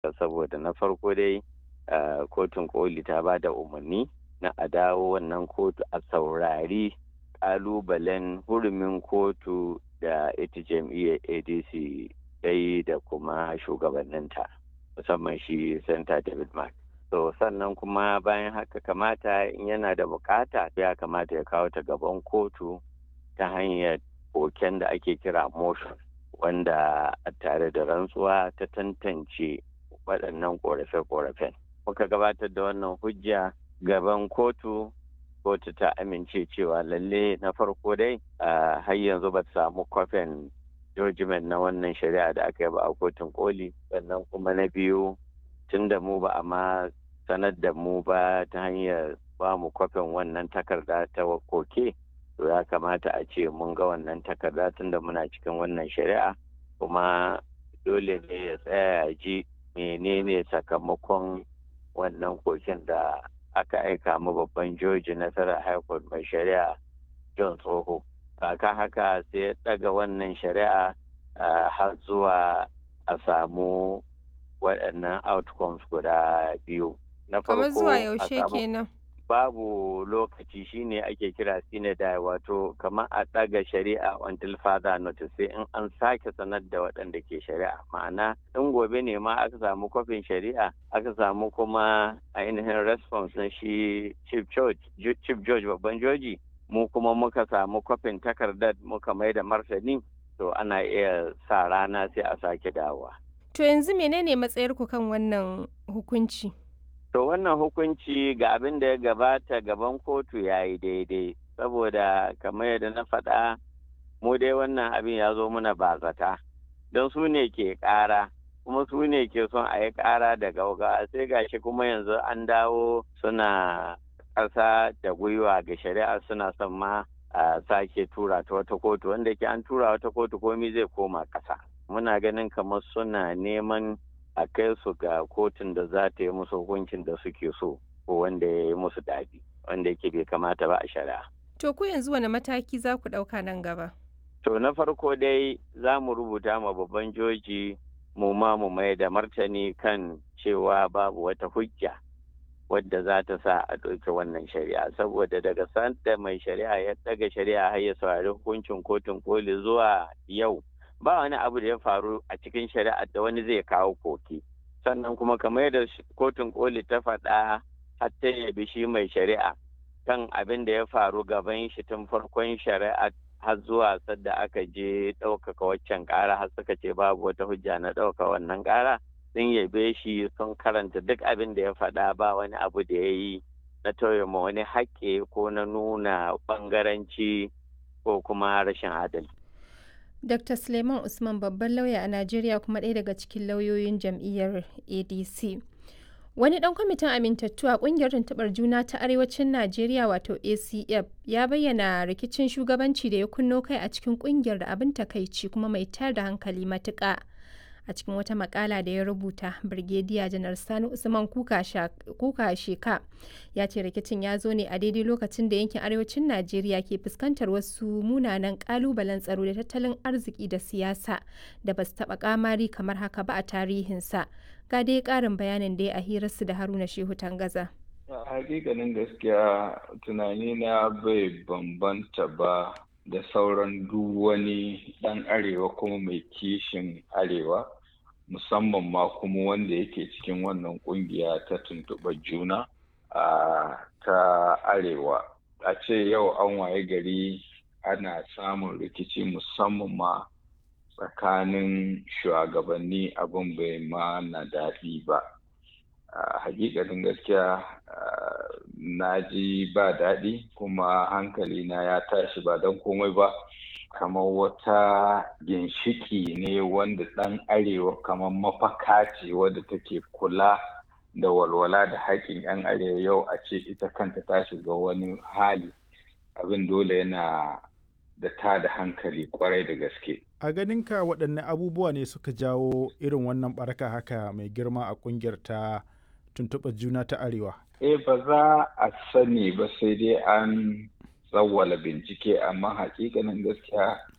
saboda na farko dai kotun koli ta ba da umarni na a dawo wannan kotu a saurari kalubalen hurumin kotu da ita jam'iyyar adc dai da kuma shugabanninta musamman shi santa david mark so sannan kuma bayan haka kamata in yana da bukata ya kamata ya kawo ta gaban kotu ta hanyar koken da ake kira motion wanda tare da rantsuwa ta tantance waɗannan ƙorafe-ƙorafen muka gabatar da wannan hujja gaban kotu kotu ta amince cewa lalle na farko dai har yanzu ba samu kwafin judgment na wannan shari'a da aka yi ba a kotun koli sannan kuma na biyu tun da mu ba a ma sanar da mu ba ta hanyar ba mu kwafin wannan takarda ta koke to ya kamata a ce mun ga wannan takarda tun da muna cikin wannan shari'a kuma dole ne ya tsaya ya ji menene sakamakon wannan koken da aka aika mu babban joji nasarar high court mai shari'a john tsoho kaka haka sai ya daga wannan shari'a har zuwa a samu waɗannan outcomes guda biyu na farko zuwa yaushe kenan babu lokaci shine ake kira sinadai wato kamar a ɗaga shari'a until further notice sai in an sake sanar da waɗanda ke shari'a ma'ana in gobe ne ma aka samu kwafin shari'a aka samu kuma ainihin response na shi chief judge chief judge babban joji mu kuma muka samu kwafin takardar muka mai da martani to ana iya sa rana sai a sake dawowa to yanzu menene matsayarku kan wannan hukunci To wannan hukunci ga abin da ya gabata gaban kotu ya yi daidai, saboda kamar yadda na faɗa mu dai wannan abin ya zo muna bazata, don su ne ke ƙara, kuma su ne ke son a yi ƙara da gauga sai gashi kuma yanzu an dawo suna ƙasa da gwiwa ga shari'a suna son ma a sake tura ta wata kotu wanda ke an tura wata kotu komi zai koma ƙasa. Muna ganin kamar suna neman a kai su ga kotun da za ta yi musu hukuncin da suke so ko wanda ya yi musu daɗi wanda yake bai kamata ba a shari'a. To ku yanzu wani mataki za ku ɗauka nan gaba? To na farko dai za mu rubuta ma babban joji mu ma mu mai da martani kan cewa babu wata hujja wadda za ta sa a ɗauki wannan shari'a saboda daga sanda mai shari'a ya ɗaga shari'a har ya saurari hukuncin kotun koli zuwa yau ba wani abu da ya faru a cikin shari'ar da wani zai kawo koki sannan kuma kamar yadda kotun koli ta faɗa har ta yabi shi mai shari'a kan abin da ya faru gaban shi tun farkon shari'a har zuwa sadda aka je ɗaukaka waccan ƙara har suka ce babu wata hujja na ɗauka wannan ƙara sun yabe shi sun karanta duk abin da ya faɗa ba wani abu da ya yi na tauye ma wani haƙƙi ko na nuna ɓangaranci ko kuma rashin adalci. Dr. Suleiman Usman babban lauya a Najeriya kuma ɗaya daga cikin lauyoyin jam'iyyar ADC. Wani ɗan kwamitin amintattu a ƙungiyar tuntuɓar juna ta Arewacin Najeriya wato ACF ya bayyana rikicin shugabanci da ya kunno kai a cikin ƙungiyar da abin takaici kuma mai tayar da hankali matuƙa. A cikin wata makala da ya rubuta, Birgediya Janar Sani Usman Kuka Sheka ya ce rikicin ya zo ne a daidai lokacin da yankin arewacin Najeriya ke fuskantar wasu munanan kalubalen tsaro da tattalin arziki da siyasa da ba su taɓa kamari kamar haka ba a tarihinsa. Ga dai ƙarin bayanin da ya a hirarsu da Haruna Shehu Tangaza. A hakikanin gaskiya tunani na bai bambanta ba da sauran duk wani ɗan arewa kuma mai kishin arewa musamman ma kuma wanda yake cikin wannan ƙungiya ta tuntuɓar juna a ta arewa a ce yau an waye gari ana samun rikici musamman ma tsakanin shugabanni abin bai ma na daɗi ba a hakikanin gaskiya na ji ba daɗi kuma hankali na ya tashi ba don komai ba kamar wata ginshiki ne wanda ɗan arewa kamar mafaka ce wadda take kula da walwala da haƙƙin 'yan arewa yau a ce ita kanta ta shiga wani hali abin dole yana da ta da hankali kwarai da gaske a ganinka waɗanne abubuwa ne suka jawo irin wannan baraka haka mai girma a ƙungiyar ta tuntuɓar juna ta arewa eh ba za a sani ba sai dai an tsawwala bincike amma hakikanin gaskiya